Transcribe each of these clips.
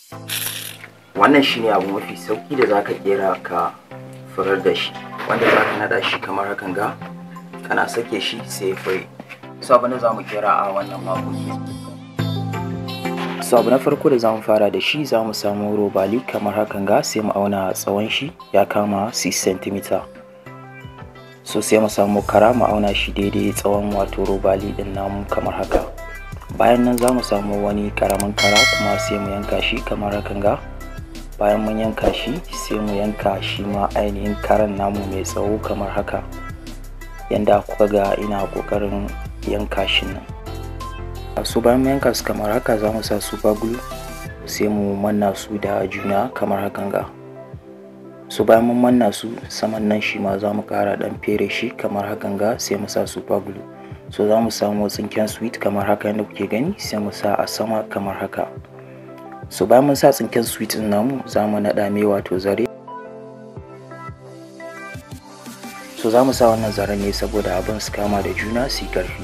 wannan shine abu mafi sauki da zaka kera ka furar da shi wanda zaka nada shi kamar hakan ga kana sake shi sai fure so abu na zamu kera a wannan makoki so abu na farko da zamu fara da shi zamu samu robali kamar hakan ga sai mu auna tsawon shi ya kama 6 cm so sai mu samu kara mu auna shi daidai tsawon wato robali din namu kamar haka bayan nan za mu samu wani karamin kara kuma sai mu yanka shi kamar hakan ga bayan mun yanka shi sai mu yanka shi ma ainihin karan namu mai tsawo kamar haka yanda kuka ga ina kokarin yanka shi nan su bayan mun yanka su kamar haka za mu sa super glue sai mu manna su da juna kamar hakan ga su bayan mun manna su saman nan shi ma za mu kara dan fere shi kamar hakan ga sai mu sa super glue so za mu samu tsinken sweet kamar haka yadda kuke gani sai mu sa a sama kamar haka so bayan mun sa tsinken sweet din namu za mu naɗa mai wato zare so za mu sa wannan zaren ne saboda abin su kama da juna su yi ƙarfi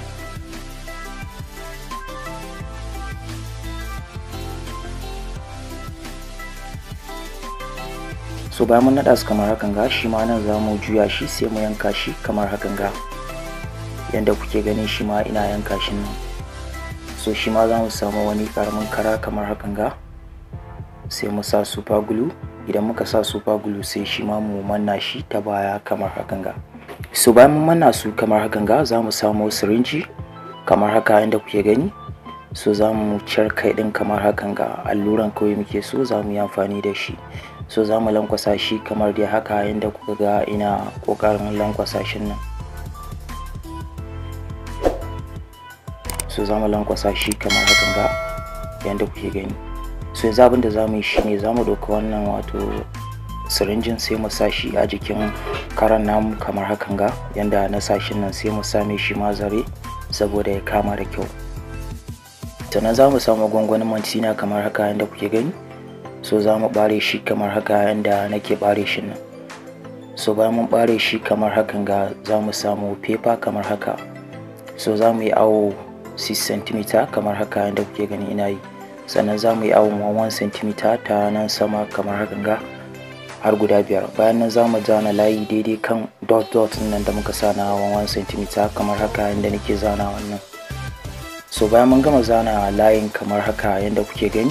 so bayan mun naɗa su kamar hakan ga shi ma nan za mu juya shi sai mu yanka shi kamar hakan ga yadda kuke ganin shi ma ina yanka shi nan so shi ma za mu samu wani karamin kara kamar hakan ga sai mu sa super glue idan muka sa super glue sai shi ma mu manna shi ta baya kamar hakan ga so bayan mun manna su kamar hakan ga za mu samu sirinji kamar haka yadda kuke gani so za mu ciyar kai din kamar hakan ga alluran kawai muke so za mu yi amfani da shi so za mu lankwasa shi kamar dai haka yadda kuka ga ina kokarin lankwasa shi nan so za mu lankwasa shi kamar hakan ga yadda kuke gani so yanzu abin da za mu yi shine za mu ɗauka wannan wato sirinjin sai mu sa shi a jikin karan namu kamar hakan ga yadda na sa shi nan sai mu same shi ma zare saboda ya kama da kyau sannan za mu samu gwangwanin mantina kamar haka yadda kuke gani so za mu ɓare shi kamar haka yadda nake ɓare shi nan so bayan mun ɓare shi kamar hakan ga za mu samu fefa kamar haka so za mu yi awo 6 cm kamar haka yadda kuke gani ina yi sannan za mu yi awon 1 cm ta nan sama kamar hakan ga har guda biyar bayan nan za mu zana layi daidai kan dot dot nan da muka sa na 1 cm kamar haka yadda nake zana wannan so bayan mun gama zana layin kamar haka yadda kuke gani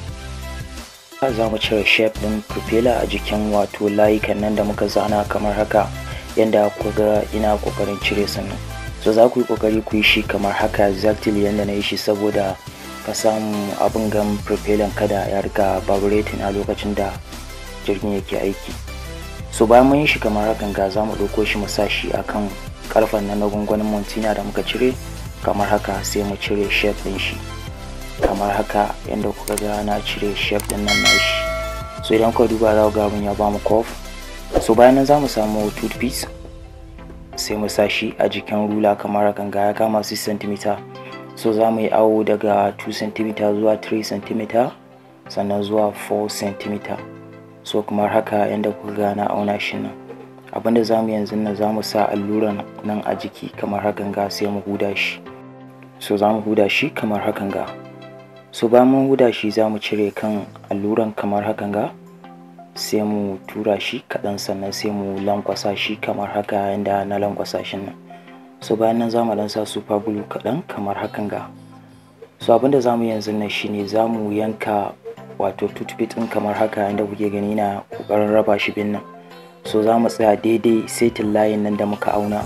za mu cire shape din propeller a jikin wato layukan nan da muka zana kamar haka yadda kuka ga ina kokarin cire sannan so za ku yi kokari ku yi shi kamar haka exactly yadda na yi shi saboda ka samu abin gan propellant kada ya rika vibrating a lokacin da jirgin yake aiki so bayan mun yi shi kamar hakan ga za mu ɗauko shi mu sa shi akan karfen na gwangwanin montina da muka cire kamar haka sai mu cire shape din shi kamar haka yadda kuka ga na cire shape din nan nashi so idan kuka duba za ku ga abin ya ba mu curve so bayan nan za mu samu toothpiece sai mu sa shi a jikin rula kamar hakan ga ya kama 6 cm so za mu yi awo daga 2 cm zuwa 3 cm sannan zuwa 4 cm so kamar haka yadda kuka ga na auna shi nan abinda za mu yanzu nan za mu sa alluran nan a jiki kamar hakan ga sai mu huda shi so za mu huda shi kamar hakan ga so bayan mun huda shi za mu cire kan alluran kamar hakan ga sai mu tura shi kaɗan sannan sai mu lankwasa shi kamar haka yadda na lankwasa shi nan so bayan nan za mu dan sa super glue kaɗan kamar hakan ga so abinda za mu yanzu nan shine za mu yanka wato toothpick ɗin kamar haka yadda kuke gani na ƙoƙarin raba shi bin nan so za mu tsaya daidai setin layin nan da muka auna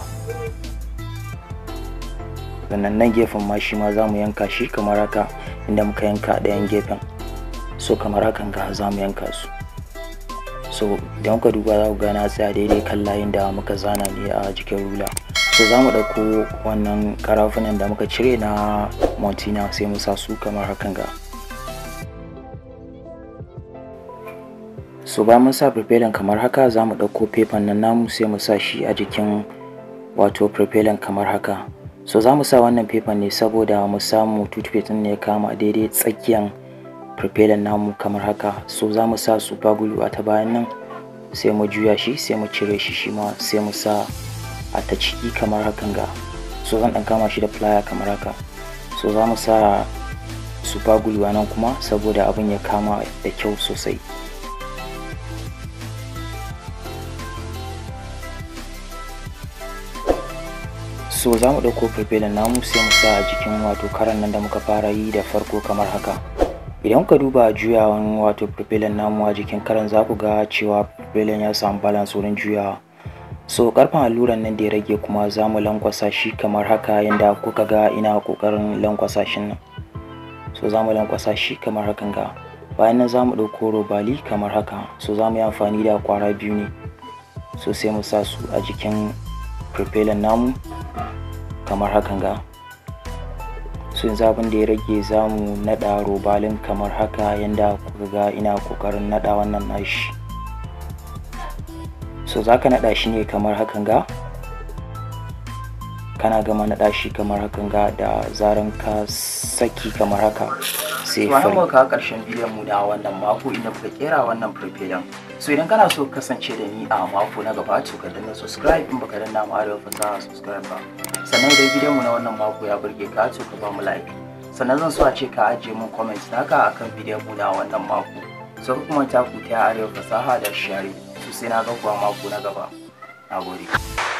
sannan nan gefen ma shi ma za mu yanka shi kamar haka inda muka yanka ɗayan gefen so kamar hakan ga za mu yanka su so idan kuka duba za ku ga na tsaya daidai kan layin da muka zana ne a jikin rula so za mu ɗauko wannan karafunan da muka cire na montina sai mu sa su kamar hakan ga so bayan mun sa propellant kamar haka za mu ɗauko fefan nan namu sai mu sa shi a jikin wato propellant kamar haka so za mu sa wannan fefan ne saboda mu samu toothpaste ne ya kama daidai tsakiyan propellant namu kamar haka so za mu sa super glue a ta bayan nan sai mu juya shi sai mu cire shi shi ma sai mu sa a ta ciki kamar hakan ga so zan dan kama shi da plier kamar haka so za mu sa super glue nan kuma saboda abin ya kama da kyau sosai so za mu ɗauko propellant namu sai mu sa a jikin wato karan nan da muka fara yi da farko kamar haka idan ka duba juyawan wato propellant namu a jikin karan za ku ga cewa propellant ya samu balance wurin juyawa so karfin alluran nan da ya rage kuma za mu lankwasa shi kamar haka yadda kuka ga ina kokarin lankwasa shi nan so za mu lankwasa shi kamar hakan ga bayan nan za mu ɗauko robali kamar haka so za mu yi amfani da kwara biyu ne so sai mu sa su a jikin propellant namu kamar hakan ga so yanzu abin da ya rage za mu naɗa robalin kamar haka yadda kuka ga ina kokarin naɗa wannan nashi so za ka naɗa shi ne kamar hakan ga kana gama naɗa shi kamar hakan ga da zaran ka saki kamar haka sai fari muka kawo ƙarshen bidiyon mu na wannan mako inda muka kera wannan farfelan so idan kana so kasance da ni a mako na gaba to ka danna subscribe in baka danna mu arewa fasaha subscribe ba sannan idan bidiyon mu na wannan mako ya burge ka to ka ba mu like sannan zan so a ce ka ajiye mun comment naka akan bidiyon mu na wannan mako so kuma ta ku ta arewa fasaha da share so sai na ga kuwa mako na gaba na gode